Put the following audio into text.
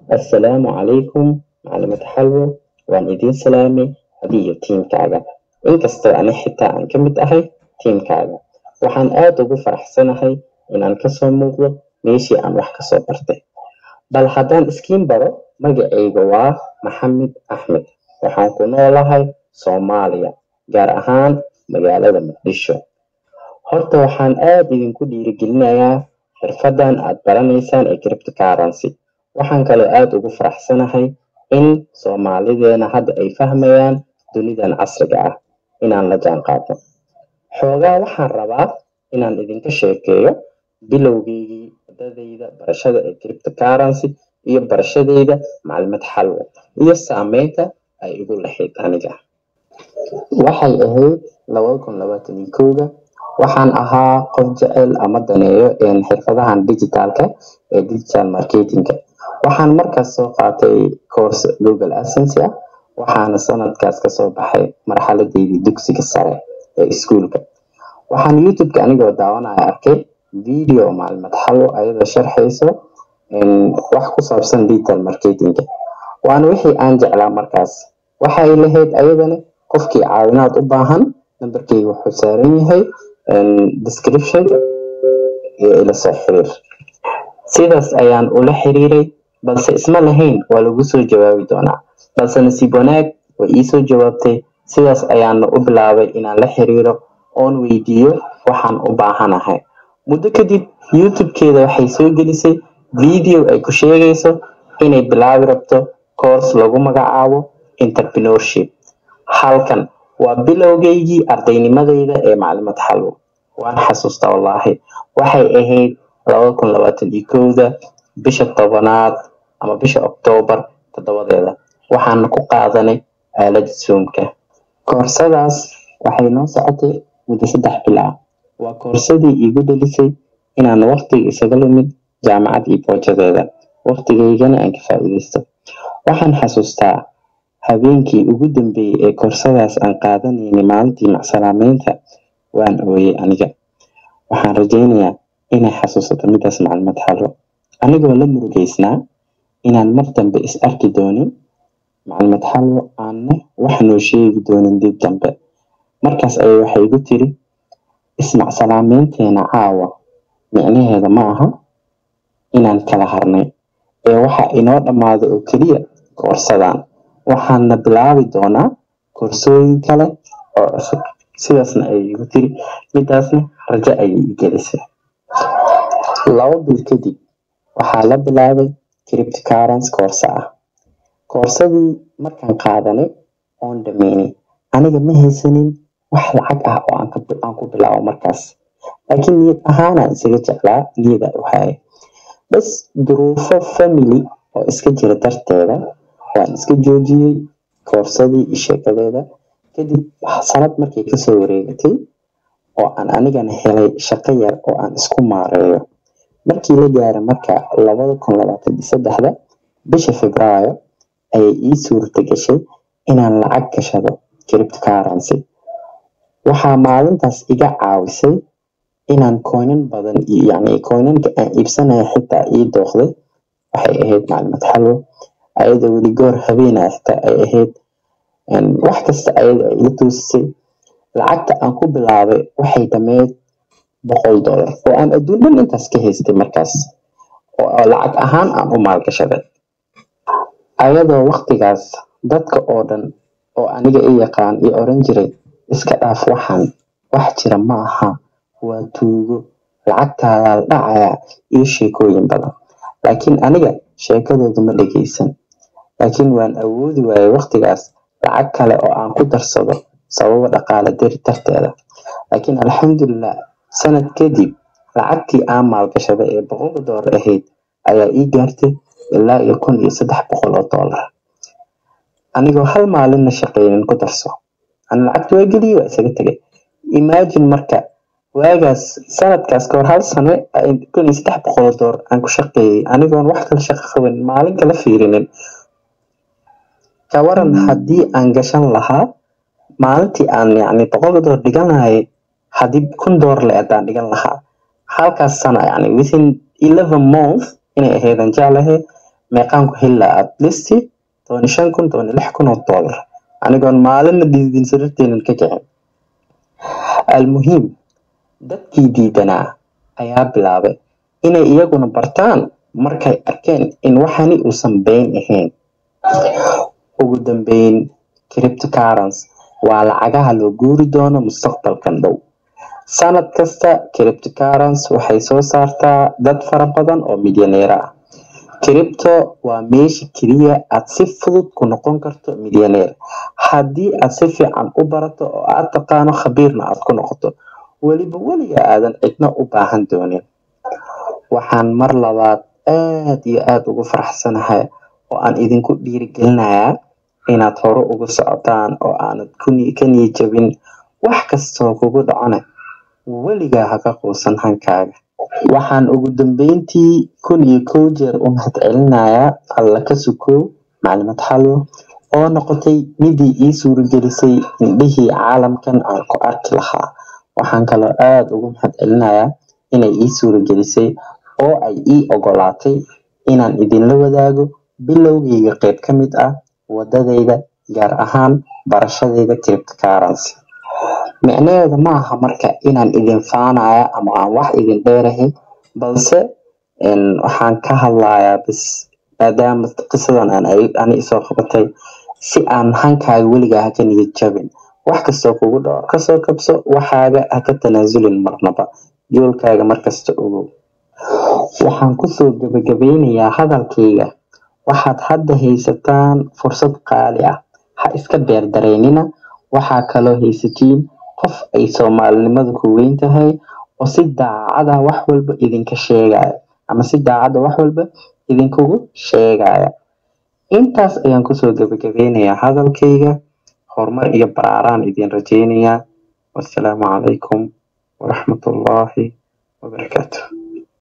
assalaamu calaykum maclimad xalwo waan idiin salaamay adiga iyo tiimkaaga inkastoo ani xitaa aan ka mid ahay tiimkaaga waxaan aad ugu faraxsanahay inaan kasoo muuqdo meeshii aan wax kasoo bartay bal haddaan iskiin baro magacayga waa maxamed axmed waxaan ku noolahay soomaaliya gaar ahaan magaalada muqdisho horta waxaan aad idinku dhiirigelinayaa xirfadan aad baranaysaan ee cryptocurrency waxaan kaloo aad ugu faraxsanahay in soomaalideena hadda ay fahmayaan dunidan casriga ah inaan la jaan qaadno xoogaa waxaan rabaa inaan idinka sheekeeyo bilowgeygii wadadayda barashada ee cryptocurrency iyo barashadayda maclimad xalwo iyo saameynta ay igu lahayd aniga waxay ahayd labada kun labaatan iyo kowga waxaan ahaa qof jecel ama daneeyo xirfadahan digitalka ee digital marketingka waxaan markaas soo qaatay course google assency ah waxaana sanadkaas kasoo baxay marxaladeydii dugsiga sare ee iskuulka waxaan youtubeka anigoo daawanaya arkay video maclimad xalwo ayadoo sharxayso wax ku saabsan digital marketingka waana wixii aan jeclaa markaas waxay lahayd ayadana qofkii caawinaad u baahan nambarkeyga wuxuu saaran yahay description iyo ila soo xiriir sidaas ayaan ula xiriiray balse isma lahayn waa lagu soo jawaabi doonaa balse nasiib wanaag way iisoo jawaabtay sidaas ayaana u bilaabay inaan la xiriiro oon weydiiyo waxaan u baahanahay muddo kadib youtube-keeda waxay soo gelisay video ay ku sheegayso inay bilaabi rabto course lagu magacaabo entrepreneurship halkan waa bilowgeygii ardaynimadayda ee maclimad xalwo waan xasuustaa wallaahi waxay ahayd labada kun labaatan iyo kowda bisha tobanaad ama bisha oktoobar toddobadeeda waxaana ku qaadanay aalada zoomka koorsadaas waxay noo socotay muddo saddex bil ah waa koorsadii iigu dhalisay inaan waqtiga isaga lumid jaamacad iyo boojadeeda waqtigaygana aan ka faa'iidaysto waxaan xasuustaa habeenkii ugu dambeeyey ee koorsadaas aan qaadanaynay maalintii macsalaameynta waan ooyey aniga waxaan rajaynayaa inay xasuusato midaas maclimad xalwo anigoo la murugeysnaa inaan mar dambe is arki doonin maclimad xalwo aanna wax noo sheegi doonin dib dambe markaas ayay waxay igu tiri ismacsalaameynteena caawa micnaheeda ma aha inaan kala harnay ee waxa inoo dhammaado oo keliya koorsadan waxaana bilaabi doonaa koorsooyin kale oo cusub sidaasna ayay igu tiri midaasna rajo ayay i gelisay laba bil kadib waxaa la bilaabay cryptocurrency koorsa ah koorsadii markaan qaadanay oon dhameynay aniga ma haysanin wax lacag ah oo aan ku bilaabo markaas laakiin niyad ahaanaan isaga jeclaa niyada u hayay bas duruufo family oo iska jira darteeda waan iska joojiyey koorsadii iyo sheekadeeda kadib sanad markay kasoo wareegatay oo aan anigana helay shaqo yar oo aan isku maareeyo markii la gaaray marka labada kun labaatan iyo saddexda bisha febraayo ayay ii suurta gashay inaan lacag gashado cryptocurrency waxaa maalintaas iga caawisay inaan coinan badan yani coinanka aan iibsanaya xitaa ii dooqday waxay ahayd maclimad xalwo ayadoo weli goor habeenaya xitaa ay ahayd wax kasta ayada ay ila toosisay lacagta aan ku bilaabay waxay dhameyd boqol dollar oo aan adduun dhan intaas ka haystay markaas oo lacag ahaan aan u maalgashaday ayadoo waqtigaas dadka oo dhan oo aniga i yaqaan i oran jiray iska dhaaf waxaan wax jira ma aha waa tuugo lacagtaadaa la dhacayaa iyo sheekooyin badan laakiin aniga sheekadooda ma dhegeysan laakiin waan awoodi waayay waqtigaas lacag kale oo aan ku darsado sababo dhaqaale dari darteeda laakiin alxamdulilah sanad kadib lacagtii aan maalgashaday ee boqolka doolar ahayd ayaa ii gaartay ilaa iyo kun iyo saddex boqol oo doolar anigoo hal maalinna shaqeynin ku darso ani lacagta waa geliyey waa isaga tegay imagine marka waagaas sanadkaas kahor hal sano kun iyo saddex boqol oo doolar aan ku shaqeeyey anigoon wax kala shaqo qaban maalin kala fiirinin kawaran haddii aan gashan lahaa maalintii aan yani boqolka doolar dhigan lahay haddii kun doolar le adaan dhigan lahaa halkaas sana yani within eleven month inay ahaydan jeclahay meeqaan ku heli lahaa at least toban iyo shan kun toban iyo lix kun oo dollar anigoon maalinna diidin sariirteenan ka kicin almuhiim dadkii diidanaa ayaa bilaabay inay iyaguna bartaan markay arkeen in waxani uusan been ahayn ugu dambeyn cryptocurrency waa lacagaha loo guuri doono mustaqbalkan dhow sanad kasta cryptocurrency waxay soo saartaa dad fara badan oo milyaneer ah cripto waa meesha keliya aad si fudud ku noqon karto milyaneer haddii aad si fiican u barato oo aad taqaano khabiirna aad ku noqoto weliba weliga aadan cidna u baahan doonin waxaan mar labaad aad iyo aad ugu faraxsanahay oo aan idinku dhiirigelinayaa inaad hore ugu socotaan oo aanad ka niyijabin wax kastoo kugu dhacona weligaa haka quusan hankaaga waxaan ugu dambeyntii kun iyo kow jeer u mahadcelinayaa alla ka sukow maclimad xalwo oo noqotay midii ii suuragelisay indhihii caalamkan aan ku arki lahaa waxaan kaloo aada ugu mahadcelinayaa inay ii suuragelisay oo ay ii ogolaatay inaan idinla wadaago bilowgeyga qeyb ka mid ah wadadayda gaar ahaan barashadayda cryptocurrency micnaheeda ma aha marka inaan idin faanaya ama aan wax idin dheerahay balse waxaan ka hadlayaa bis maadaama qisadan aan ani isoo qabatay si aan hankaaga weligaa haka niyad jabin wax kastoo kugu dhaco kasoo kabso waxaaga haka tanaasulin marnaba yoolkaaga markasta ogow waxaan kusoo gabagabeynayaa hadalkayga waxaad hadda haysataan fursad qaali ah ha iska beer dareynina waxaa kaloo haysatiin qof ay soomaalinimadu ku weyn tahay oo si daacada wax walba idinka sheegaya ama si daacada wax walba idinkugu sheegaya intaas ayaan kusoo gabagabeynayaa hadalkayga horumar iyo baraaraan idin rajeynayaa wassalaamu calaykum waraxmatullaahi wabarakaatu